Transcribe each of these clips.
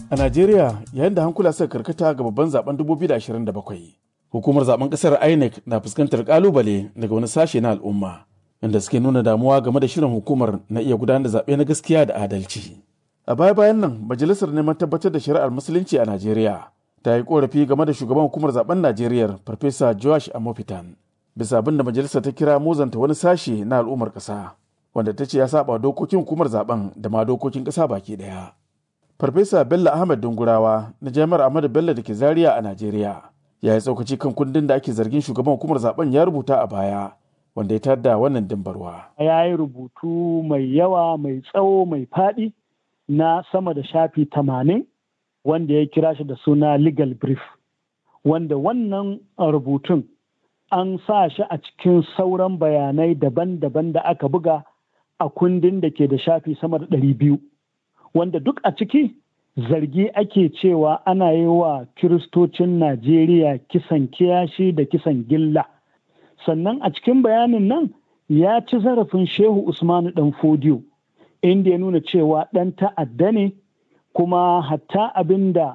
A Najeriya yayin da hankula suka karkata ga babban zaben 2027 hukumar zaben kasar INEC na fuskantar kalubale daga wani sashe na al'umma inda suke nuna damuwa game da shirin hukumar na iya gudanar da zaɓe na gaskiya da adalci. A baya bayan nan majalisar neman tabbatar da shari'ar musulunci a Najeriya ta yi korafi game da shugaban hukumar zaben Najeriya Farfesa Joash Amofitan bisa abin da majalisar ta kira muzanta wani sashe na al'ummar ƙasa wanda ta ce ya saba dokokin hukumar zaben da ma dokokin ƙasa baki ɗaya. Farfesa Bello Ahmed Dungurawa na Jami'ar Ahmadu Bello da ke Zaria a Najeriya ya yi tsaukaci kan kundin da ake zargin shugaban hukumar zaben ya rubuta a baya wanda ya tada wannan dimbarwa. Ya yi rubutu mai yawa mai tsawo mai faɗi na sama da shafi tamanin wanda ya kira shi da suna legal brief wanda wannan rubutun an sa shi a cikin sauran bayanai daban-daban da aka buga a kundin da ke da shafi sama da ɗari biyu wanda duk a ciki zargi ake cewa ana yi wa kiristocin najeriya kisan kiyashi da kisan gilla sannan a cikin bayanin nan ya ci zarafin shehu usmanu dan fodiyo inda ya nuna cewa ɗan ta'adda ne kuma hatta abin da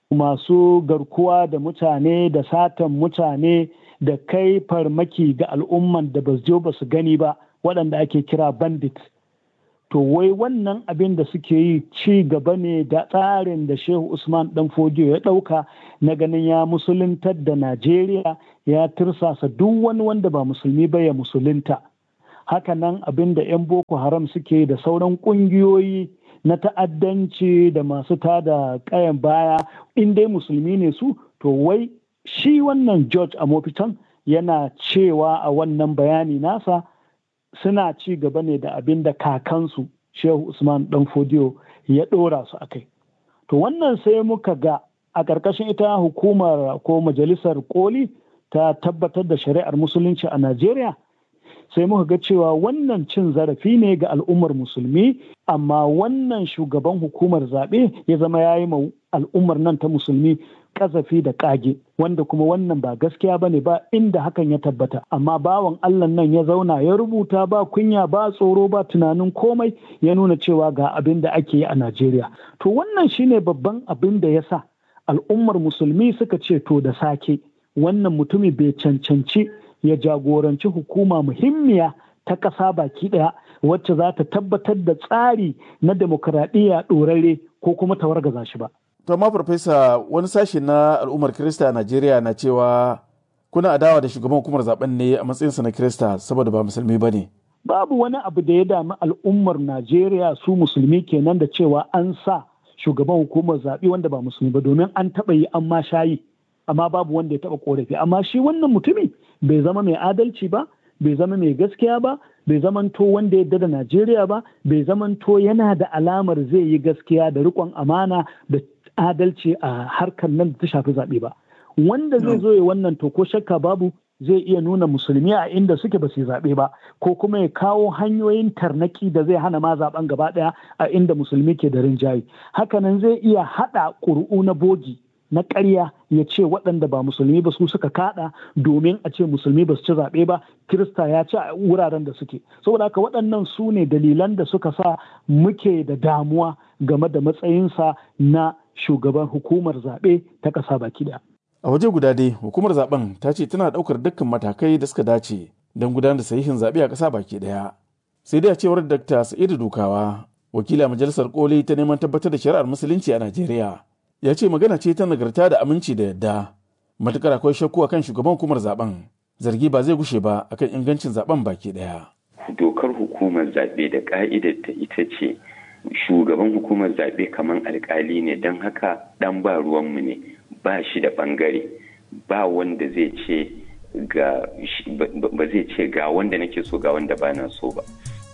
masu garkuwa da mutane da satan mutane da kai farmaki ga al'umman da ba su ba su gani ba waɗanda ake kira bandit to wai wannan abin da suke yi ci gaba ne da tsarin da shehu usman dan fodiyo ya ɗauka na ganin ya musuluntar da najeriya ya tirsasa duk wani wanda ba musulmi ba ya musulunta hakanan abin da 'yan boko haram suke da sauran ƙungiyoyi na ta'addanci da masu tada kayan baya in dai musulmi ne su to wai shi wannan george amofitan yana cewa a wannan bayani nasa suna ci gaba ne da abin da kakansu shehu usman dan fodiyo ya ɗora su a kai to wannan sai muka ga a ƙarƙashin ita hukumar ko majalisar koli ta tabbatar da shari'ar musulunci a najeriya sai muka ga cewa wannan cin zarafi ne ga al'ummar musulmi amma wannan shugaban hukumar zaɓe ya zama ya yi ma al'ummar nan ta musulmi kazafi da ƙage wanda kuma wannan ba gaskiya ba ne ba inda hakan ya tabbata amma bawan allah nan ya zauna ya rubuta ba kunya ba tsoro ba tunanin komai ya nuna cewa ga abin da ake yi a najeriya to wannan shine babban abin da ya sa al'ummar musulmi suka ce to da sake wannan mutumi bai cancanci ya jagoranci hukuma muhimmiya ta ƙasa baki ɗaya wacce za ta tabbatar da tsari na demokuraɗiyya ɗorare ko kuma ta wargaza shi ba. To amma farfesa wani sashe na al'ummar Kirista a Najeriya na cewa kuna adawa da shugaban hukumar zaben ne a matsayinsa na Kirista saboda ba musulmi ba ne. Babu wani abu da ya dami al'ummar Najeriya su musulmi kenan da cewa an sa shugaban hukumar zaɓe wanda ba musulmi ba domin an taɓa yi an ma shayi. amma babu wanda ya taɓa korafi amma shi wannan mutumi bai zama mai adalci ba bai zama mai gaskiya ba bai zamanto wanda ya da Najeriya ba bai zamanto yana da alamar zai yi gaskiya da riƙon amana da adalci a harkar nan da ta shafi zaɓe ba wanda zai zo ya wannan to ko shakka babu zai iya nuna musulmi a inda suke ba su yi zaɓe ba ko kuma ya kawo hanyoyin tarnaki da zai hana ma zaɓen gaba ɗaya a inda musulmi ke da rinjaye hakanan zai iya haɗa ƙuri'u na bogi na ƙarya ya ce waɗanda ba musulmi ba su suka kaɗa domin a ce musulmi ba su ci zaɓe ba kirista ya ci a wuraren da suke saboda haka waɗannan su ne dalilan da suka sa muke da damuwa game da matsayinsa na shugaban hukumar zaɓe ta ƙasa baki ɗaya. A waje guda dai hukumar zaben ta ce tana ɗaukar dukkan matakai da suka dace don gudanar da sahihin zaɓe a ƙasa baki ɗaya. Sai dai a cewar Dr. Sa'idu Dukawa, wakila majalisar koli ta neman tabbatar da shari'ar musulunci a Najeriya. ya ce magana ce ta nagarta da aminci da yadda matukar akwai shakku akan shugaban hukumar zaben zargi ba zai gushe ba akan ingancin zaben baki daya dokar hukumar zaɓe da ka'idar ta ita ce shugaban hukumar zaɓe kamar alkali ne don haka ɗan ba ruwanmu ne ba shi da ɓangare ba wanda zai ce ga ba zai ce ga wanda nake so ga wanda ba na so ba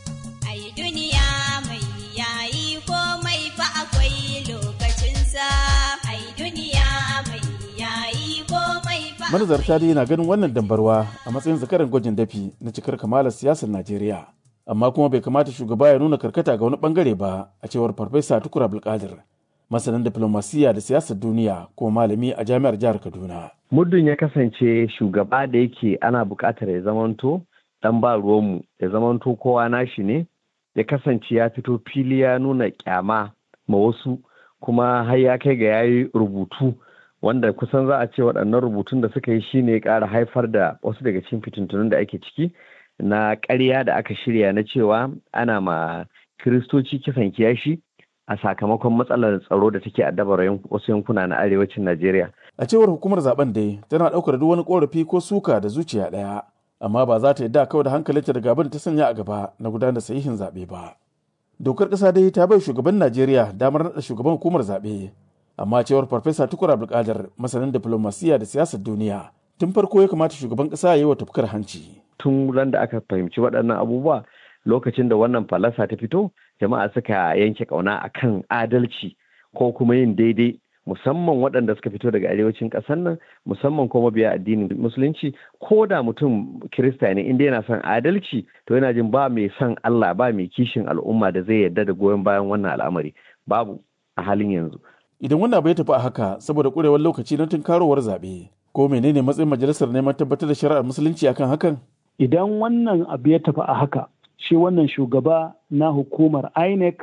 manazarta dai na ganin wannan dambarwa a matsayin zakaran gwajin dafi na cikar kamalar siyasar najeriya amma kuma bai kamata shugaba ya nuna karkata ga wani bangare ba a cewar farfesa tukur abdulkadir masanin diplomasiya da siyasar duniya kuma malami a jami'ar jihar kaduna muddin ya kasance shugaba da yake ana buƙatar ya zamanto dan ba ruwanmu ya zamanto kowa nashi ne ya kasance ya fito fili ya nuna kyama ma wasu kuma har ya kai ga yayi rubutu wanda kusan za a ce waɗannan rubutun da suka yi shine ya ƙara haifar da wasu daga cikin fitintunun da ake ciki na ƙarya da aka shirya na cewa ana ma kiristoci kisan kiyashi a sakamakon matsalar tsaro da take addabar wasu yankuna na arewacin Najeriya. A cewar hukumar zaben dai tana ɗaukar duk wani ƙorafi ko suka da zuciya ɗaya, amma ba za ta yadda kawai da hankalinta da gaban ta sanya a gaba na gudanar sahihin zaɓe ba. Dokar ƙasa dai ta bai shugaban Najeriya damar naɗa shugaban hukumar zaɓe, amma cewar Farfesa Tukur Abdulkadir masanin diplomasiya da siyasar duniya tun farko ya kamata shugaban ƙasa ya yi wa tafkar hanci. Tun ran da aka fahimci waɗannan abubuwa lokacin da wannan falasa ta fito jama'a suka yanke kauna akan adalci ko kuma yin daidai musamman waɗanda suka fito daga arewacin ƙasar nan musamman kuma biya addinin musulunci ko da mutum kirista ne inda yana son adalci to yana jin ba mai son Allah ba mai kishin al'umma da zai yarda da goyon bayan wannan al'amari babu a halin yanzu idan wannan bai tafi a haka saboda ƙurewar lokaci na tunkarowar zaɓe ko menene matsayin majalisar neman tabbatar da shari'ar musulunci akan hakan idan wannan abu ya tafi a haka shi wannan shugaba na hukumar INEC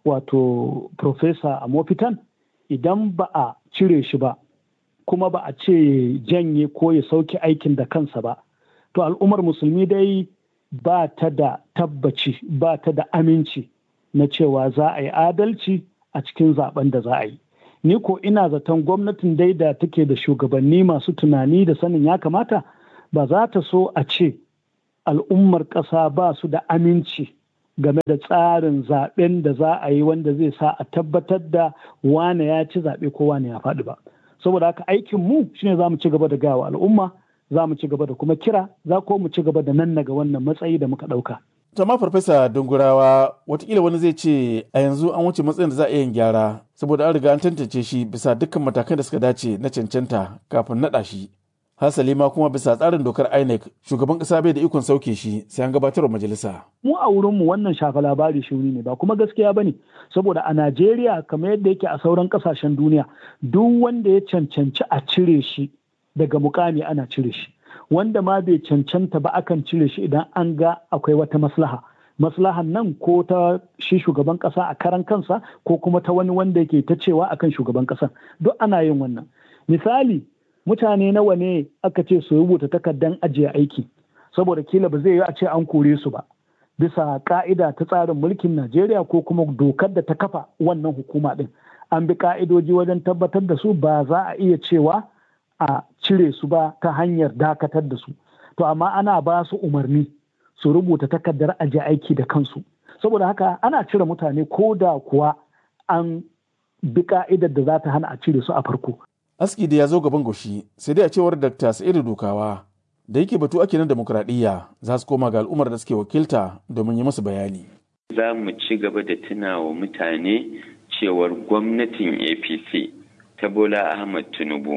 wato Profesa Amofitan idan ba a cire shi ba kuma ba a ce janye ko ya sauke aikin da kansa ba to al'ummar musulmi dai ba ta da tabbaci ba ta da aminci na cewa za a yi adalci a cikin zaben da za a yi ni ko ina zaton gwamnatin dai da take da shugabanni masu tunani da sanin ya kamata ba za ta so a ce al'ummar ƙasa ba su da aminci game da tsarin zaben da za a yi wanda zai sa a tabbatar da wane ya ci zaɓe ko wane ya faɗi ba saboda haka aikin mu shine za mu ci gaba da gawa al'umma za mu ci gaba da kuma kira za ko mu ci gaba da nan ga wannan matsayi da muka ɗauka. Tama farfesa dungurawa watakila wani zai ce a yanzu an wuce matsayin da za a yin gyara saboda an riga an tantance shi bisa dukkan matakan da suka dace na cancanta kafin naɗa shi hasali ma kuma bisa tsarin dokar INEC shugaban kasa bai da ikon sauke shi sai an gabatar wa majalisa. Mu a wurinmu wannan shafa labari shuni ne ba kuma gaskiya ba ne saboda a Najeriya kamar yadda yake a sauran kasashen duniya duk wanda ya cancanci a cire shi daga mukami ana cire shi wanda ma bai cancanta ba akan cire shi idan an ga akwai wata maslaha. Maslahan nan ko ta shi shugaban kasa a karan kansa ko kuma ta wani wanda yake ta cewa akan shugaban kasa duk ana yin wannan. Misali mutane nawa ne aka ce su rubuta takardar ajiye aiki saboda kila ba zai yi a ce an kore su ba bisa ka'ida ta tsarin mulkin Najeriya ko kuma dokar da ta kafa wannan hukuma din an bi ka'idoji wajen tabbatar da su ba za a iya cewa a cire su ba ta hanyar dakatar da su to amma ana ba su umarni su rubuta takardar ajiye aiki da kansu saboda haka ana cire mutane ko da kuwa an bi ka'idar da za ta hana a cire su a farko aski da ya zo gaban goshi sai dai a cewar dr sa'idu dukawa da yake batu ake na demokuraɗiyya za su koma ga al'ummar da suke wakilta domin yi musu bayani za mu ci gaba da tunawa mutane cewar gwamnatin apc ta bola ahmad tinubu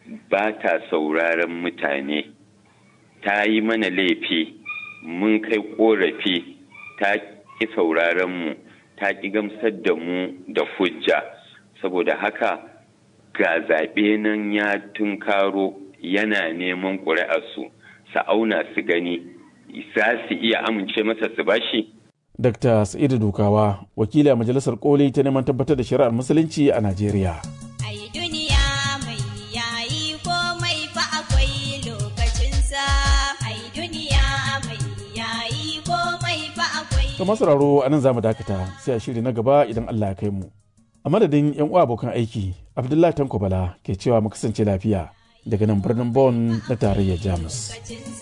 ba ta sauraron mutane ta yi mana laifi mun kai korafi ta ki sauraron mu ta ki gamsar da mu da hujja saboda haka ga zaɓe nan ya tunkaro yana neman ƙuri'arsu su auna su gani za su iya amince masa su bashi? Dr. Sa'idu Dukawa, wakili a Majalisar Koli ta neman tabbatar da shari'ar Musulunci a Najeriya. To masararo a nan za mu dakata sai a shiri na gaba idan Allah ya kai mu. a madadin 'yan uwa abokan aiki abdullahi tanko bala ke cewa mu kasance lafiya daga nan birnin Bon na tarayyar jamus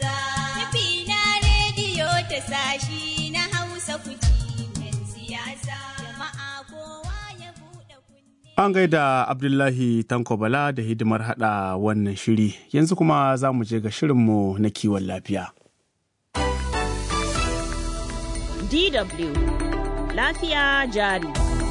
An gaida Abdullahi Tanko Bala da hidimar hada wannan shiri yanzu kuma za mu je ga shirinmu na kiwon lafiya. DW Lafiya jari.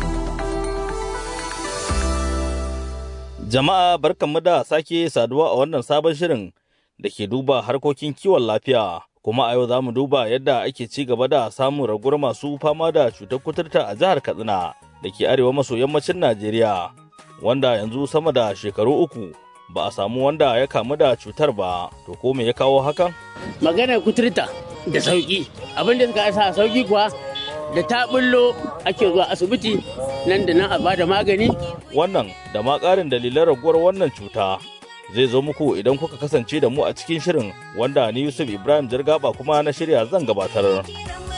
Jama'a barkanmu da sake saduwa a wannan sabon shirin da ke duba harkokin kiwon lafiya. Kuma a yau za mu duba yadda ake ci gaba da samun raguwar masu fama da cutar kuturta a jihar Katsina da ke arewa maso yammacin Najeriya, wanda yanzu sama da shekaru uku ba a samu wanda ya kamu da cutar ba. To ko me ya kawo hakan? Maganar kuturta da sauki, abin da suka sa sauki kuwa da ta bullo ake zuwa asibiti nan da nan a bada magani Wannan da ma ƙarin dalilan raguwar wannan cuta zai zo muku idan kuka kasance da mu a cikin shirin wanda ni Yusuf Ibrahim Jirgaba kuma na shirya zan gabatar.